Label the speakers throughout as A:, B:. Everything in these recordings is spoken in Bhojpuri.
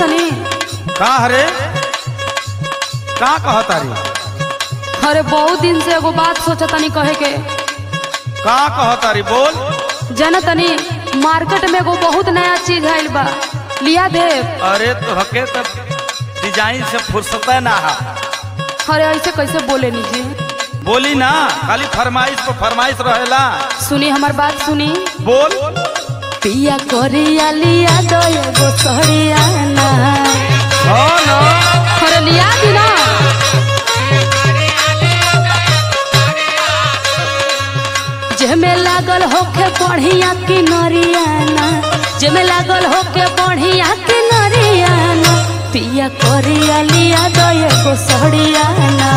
A: तनी
B: का हरे का कहता रे
A: अरे बहुत दिन से एगो बात सोचा तनी कहे के
B: का कहता रे बोल
A: जाना तनी मार्केट में एगो बहुत नया चीज आइल बा लिया देव
B: अरे तो हके तब डिजाइन से फुर्सत ना है
A: अरे ऐसे कैसे बोले नी जी
B: बोली ना खाली फरमाइश पर फरमाइश रहेला
A: सुनी हमार बात सुनी
B: बोल
A: पिया करिया लिया दो एगो सड़िया ना
B: हाँ ना
A: अरे लिया दी ना जेमे लागल होके बढ़िया की नरियाना जेमे लागल होके बढ़िया की नरियाना पिया करिया लिया दो एगो सड़ियाना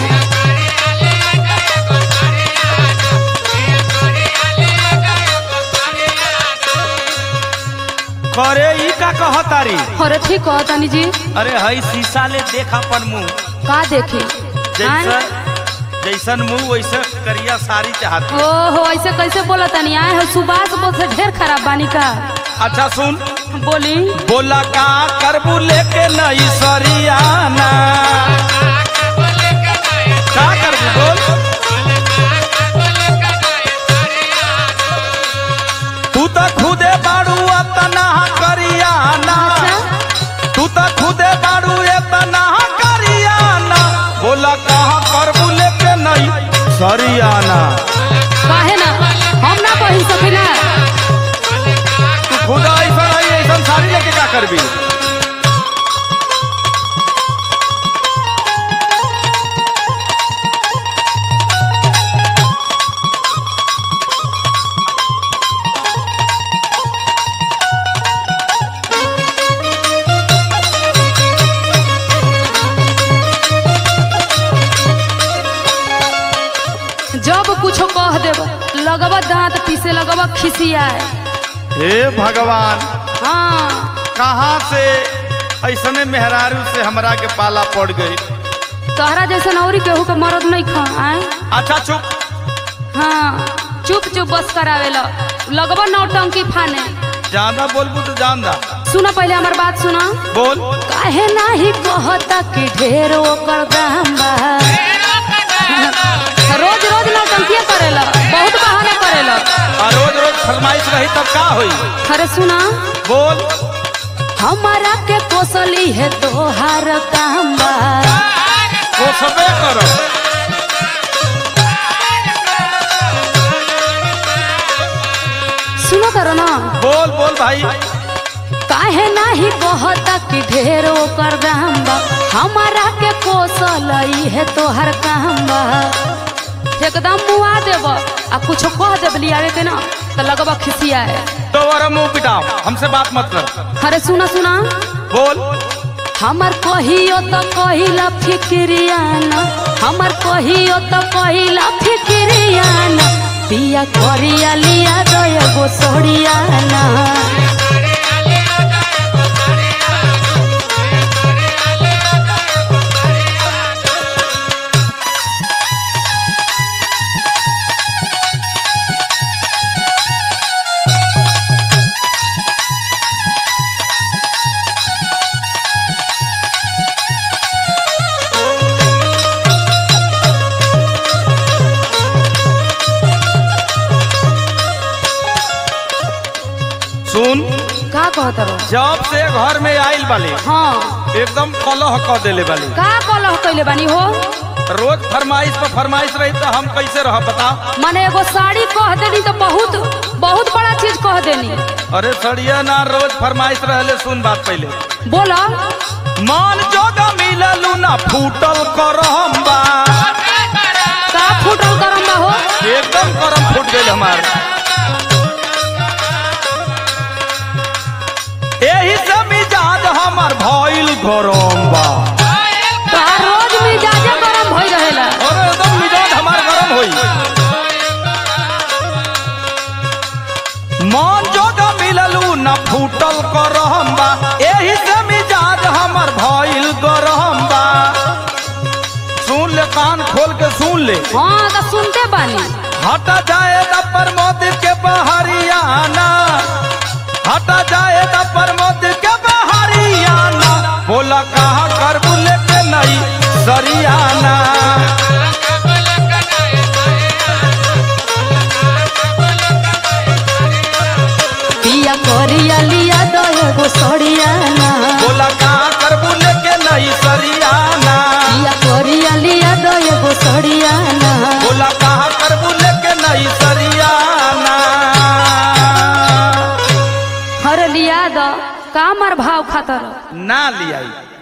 B: करे ई का कहता रे
A: अरे ठीक कहो तनी जी
B: अरे हई शीशा ले देख अपन मुंह
A: का देखी
B: जैसन जैसन मुंह वैसे करिया साड़ी चाहती
A: ओहो ऐसे कैसे बोला तनी आए हो सुबास बोल से ढेर खराब बानी का
B: अच्छा सुन
A: बोली
B: बोला का करबू लेके नई सरियाना का करबू बोल तू तो खुदे बाड़ू अतना करियाना तू तो खुदे बाड़ू एतना करियाना बोला कहाँ करबू लेके नई सरियाना
A: काहे ना हम ना कही सकी ना
B: तू खुद ऐसा आई ऐसा साड़ी लेके क्या करबी
A: जब कुछो कह देब लगवा दांत पीसे लगवा खिसियाए
B: हे भगवान
A: हाँ
B: कहाँ से ऐसने मेहरारू से हमरा के पाला पड़ गई
A: तोहरा जैसन औरी केहू के मरद नहीं खा आए
B: अच्छा चुप
A: हाँ चुप चुप बस करावेला लगवा नौटंकी फाने
B: ज्यादा बोलबू तो जान दा
A: सुना पहले हमार बात सुना
B: बोल
A: काहे नाही कहता कि ढेर ओकर दाम बा रोज रोज नौटंकिया करेला बहुत बहाना करेला
B: और रोज रोज फरमाइश रही तब का होई
A: अरे सुना
B: बोल
A: हमारा के कोसली है तोहार काम बा
B: वो सबे करो
A: सुनो करो ना
B: बोल बोल भाई
A: काहे नाही कहता कि ढेर ओकर दाम बा हमारा के कोसलई है तोहर काम बा एकदम मुआ देब आ कुछ कह देब लियावे के ना तो लगवा खिसियाए
B: तो और मुंह पिटाओ हमसे बात मत कर
A: अरे सुना सुना
B: बोल
A: हमर कहियो तो कहिला फिक्रियाना हमर कहियो तो कहिला फिक्रियाना पिया करिया लिया दो एगो सोड़ियाना
B: सुन
A: का कहत रहो
B: जब से घर में आइल बाली
A: हाँ
B: एकदम कलह क देले बाली
A: का कलह कैले बानी हो
B: रोज फरमाइश पर फरमाइश रही तो हम कैसे रह बताओ
A: माने एगो साड़ी कह देनी तो बहुत बहुत बड़ा चीज कह देनी
B: अरे सड़िया ना रोज फरमाइश रहले सुन बात पहले
A: बोला
B: मान जोगा मिललू ना फूटल करम बा
A: का फूटल करम बा हो
B: एकदम करम फूट गई हमार एही से मिजाज हमार भइल गरम बा
A: तोहार रोज मिजाजे गरम भई रहेला
B: और एकदम मिजाज हमार गरम होई मन जोगा मिललू ना फूटल करम बा एही से मिजाज हमार भइल गरम बा सुन ले कान खोल के सुन ले
A: हाँ तो सुनते बानी
B: हटा जाएगा प्रमोद के बहरियाना हटा जाएगा प्रमोद के बहरियाना सरियाना बोला कहा कर बुले के नहीं सरियाना
A: पिया करिया लिया दो एगो सड़ियाना
B: बोला कहा कर बुले के नहीं सरियाना
A: पिया करिया लिया दो एगो सड़ियाना
B: बोला कहा कर बुले के नहीं सरियाना
A: हर लिया दो का मार भाव खातर
B: ना लियाई